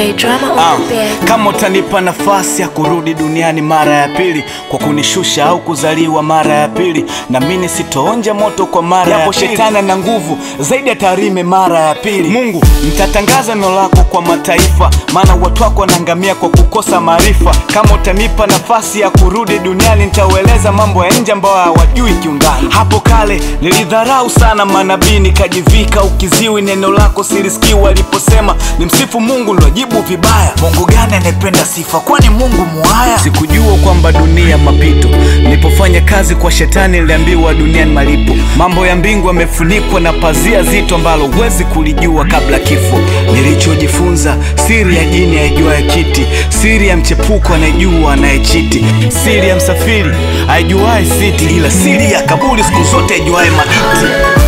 DJ drama Ah, on the beat. kama utanipa nafasi ya kurudi duniani mara ya pili kwa kunishusha au kuzaliwa mara ya pili, na mimi sitoonja moto kwa mara ya pili. Shetani na nguvu zaidi ya Tarime mara ya pili. Mungu, nitatangaza neno lako kwa mataifa, maana watu wako wanaangamia kwa kukosa maarifa. Kama utanipa nafasi ya kurudi duniani, nitaueleza mambo ya nje ambayo hawajui kiundani. Hapo kale nilidharau sana manabii, nikajivika ukiziwi, neno lako silisikii waliposema ni msifu Mungu, nilojibu vibaya. Mungu gani anayependa sifa? Kwani Mungu muhaya? Sikujua kwamba dunia mapito. Nilipofanya kazi kwa shetani, niliambiwa dunia ni malipo. Mambo ya mbingu yamefunikwa na pazia zito ambalo huwezi kulijua kabla kifo. Nilichojifunza, siri ya jini aijuaye kiti, siri ya mchepuko anayejua anayechiti, siri ya msafiri aijuaye siti, ila siri ya kaburi siku zote aijuaye maiti.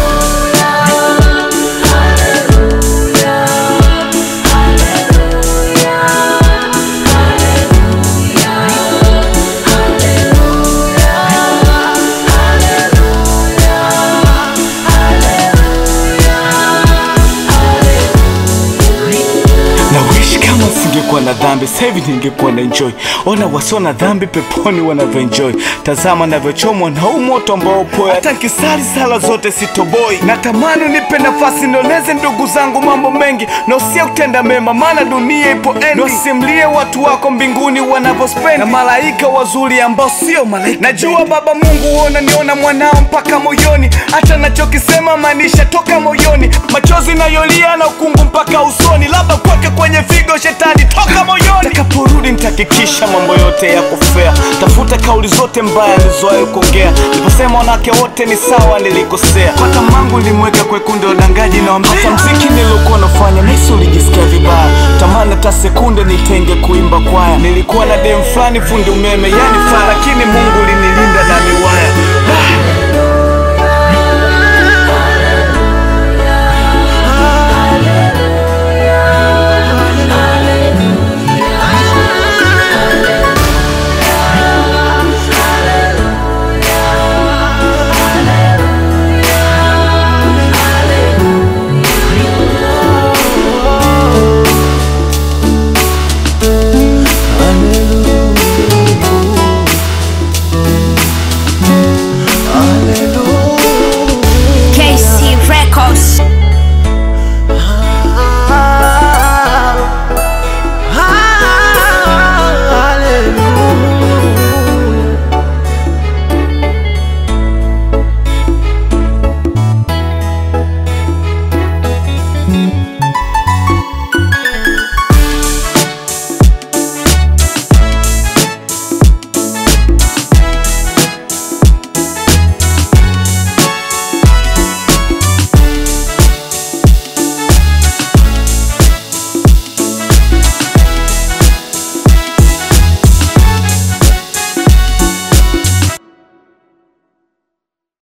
na wish kama singekuwa na dhambi sasa hivi ningekuwa na enjoy. Ona wasio na dhambi peponi wanavyoenjoy, tazama navyochomwa na huu moto ambao upo. Hata nkisali sala zote sitoboi. Natamani nipe nafasi nioneze ndugu zangu mambo mengi na usia kutenda mema, maana dunia ipo endi. Niwasimlie watu wako mbinguni wanavyospendi na malaika wazuri ambao sio malaika. Najua Baba Mungu huona niona mwanao mpaka moyoni, hata nachokisema maanisha toka moyoni, machozi nayolia na ukungu mpaka usoni, labda kwake kwenye figo shetani toka moyoni. Nitakaporudi nitahakikisha mambo yote yako fair, tafuta kauli zote mbaya nilizowahi kuongea. Niliposema wanawake wote ni sawa, nilikosea. Kwa tamangu nilimweka kwa kundi la udangaji na wambea. Hata mziki niliokuwa nafanya nahisi ulijisikia vibaya, tamani hata sekunde nitenge kuimba kwaya. Nilikuwa na dem fulani fundi umeme, yani faa, lakini Mungu lini